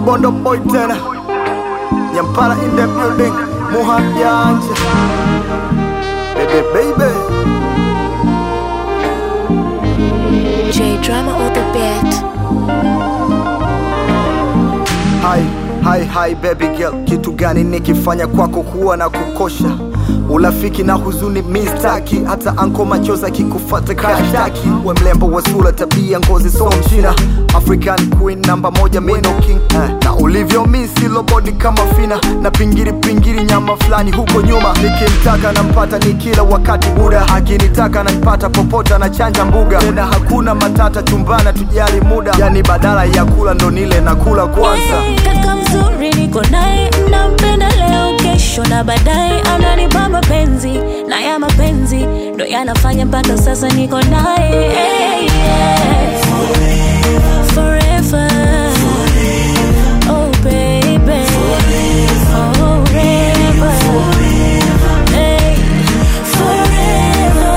Kibondo boy tena Nyampara in the building Muhat Yanja Baby baby J drama on the beat. Hi, hi, hi baby girl, kitu gani nikifanya kwako kuwa na kukosha? Urafiki na huzuni mistaki, hata anko machozi akikufata kashtaki. We mlembo wa sura, tabia, ngozi so mchina, African queen namba moja, meno king eh. Na ulivyo misi lobodi kama fina na pingiri pingiri, nyama fulani huko nyuma. Nikimtaka nampata ni kila wakati, buda akinitaka nampata popote, na chanja mbuga tena, hakuna matata chumbana, tujali muda, yani badala ya kula ndo nile na kula kwanza. Kaka mzuri niko naye, nampenda leo, kesho na baadaye ananipa mapenzi na ya mapenzi ndo yanafanya mpaka sasa niko naye Hey, yeah. Forever. Oh, baby. Forever. Hey. Forever.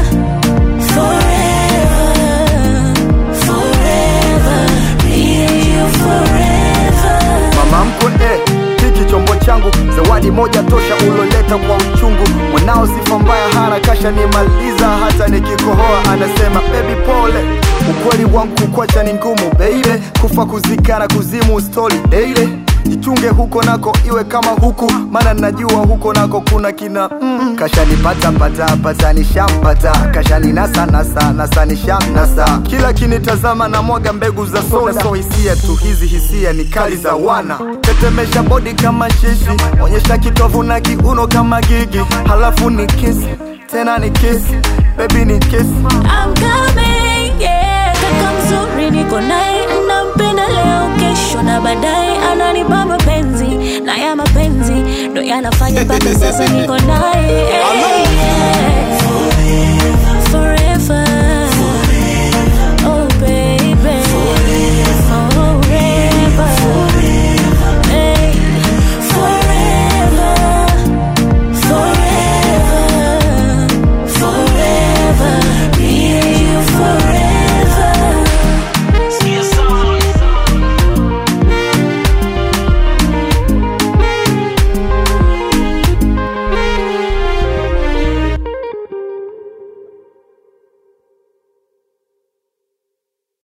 Forever. Forever. Me and you forever. mama mkwe eh, hiki chombo changu zawadi moja tosha uloleta kwa uchungu mwanao sifa mbaya hana kasha nimaliza hata nikikohoa anasema bebi pole ukweli wangu kukwacha ni ngumu baby kufa kuzikana kuzimu stori daily jichunge huko nako iwe kama huku maana najua huko nako kuna kina mm. kashanipata pata pata nishampata kashaninasa nasa nasa nishamnasa kila kinitazama na mwaga mbegu za soda so hisia tu hizi hisia ni kali za wana tetemesha bodi kama shishi onyesha kitovu na kiuno kama gigi halafu ni kiss tena ni kiss baby ni kiss I'm coming, yeah. Kaka mzuri niko naye, nampenda leo, kesho na baadaye ananipa mapenzi na ya mapenzi ndo yanafanya mpaka sasa niko naye